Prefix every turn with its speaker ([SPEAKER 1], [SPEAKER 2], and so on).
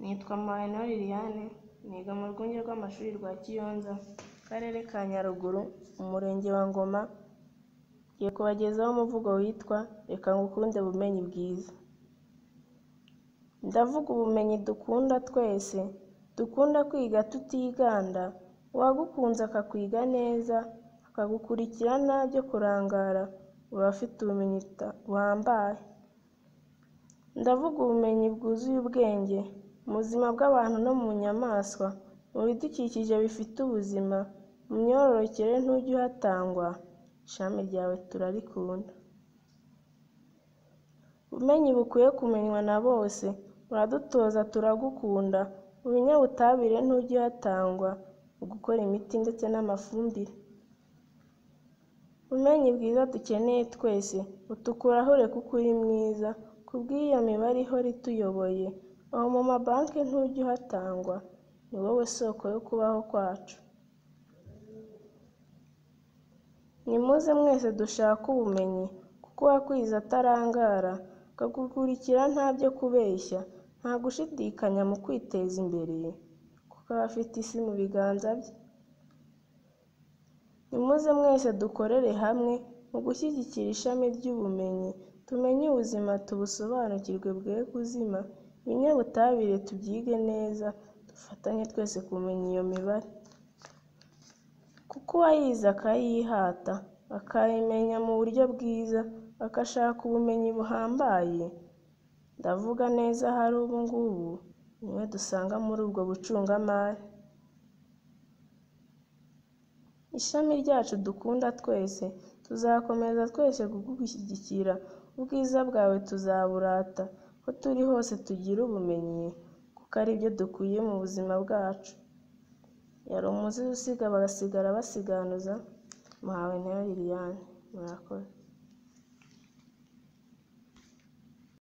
[SPEAKER 1] Nitwa Mpawenoli Liliane, niga mu rwunge rw'amashuri rwa Kiyonza, Akarere ka Nyaruguru, Umurenge wa Ngoma, ngiye kubagezaho umuvugo witwa Reka ngukunde bumenyi bwiza. Ndavuga ubumenyi dukunda twese, dukunda kwiga tutiganda, uwagukunze akakwiga neza, akagukurikira ntabyo kurangara, aba afite ubumenyi buhambaye. Ndavuga ubumenyi bwuzuye ubwenge, mu buzima bw'abantu no mu nyamaswa, mu bidukikije bifite ubuzima, mu myororokere ntujye uhatangwa, ishami ryawe turarikunda. Ubumenyi bukwiye kumenywa na bose, uradutoza turagukunda, mu binyabutabire ntujya uhatangwa, mu gukora imiti ndetse n'amafumbire. Ubumenyi bwiza dukeneye twese, butukuraho ureke uko uri mwiza, kubw'iyo mibare ihora ituyoboye, aho mu mabanki ntujya uhatangwa, ni wowe soko yo kubaho kwacu. Nimuze mwese dushake ubumenyi, kuko uwakwize atarangara, akagukurikira ntabyo kubeshya, nta gushidikanya mu kwiteza imbere, kuko aba afite isi mu biganza bye. Nimuze mwese dukorere hamwe, mu gushyigikira ishami ry'ubumenyi, tumenye ubuzima tubusobanukirwe bwe kuzima, ibinyabutabire tubyige neza, dufatanye twese kumenya iyo mibare. Kuko uwayize akayihata, akayimenya mu buryo bwiza, agashaka ubumenyi buhambaye, ndavuga neza ahari ubu ngubu, niwe dusanga muri ubwo bucungamari. Ishami ryacu dukunda twese, tuzakomeza twese kugushyigikira, ubwiza bwawe tuzaburata, aho turi hose tugire ubumenyi, kuko ari byo dukwiye mu buzima bwacu. Yari umuzizi usiga bagasigara basiganuza, Mpawenoli Liliane, murakoze.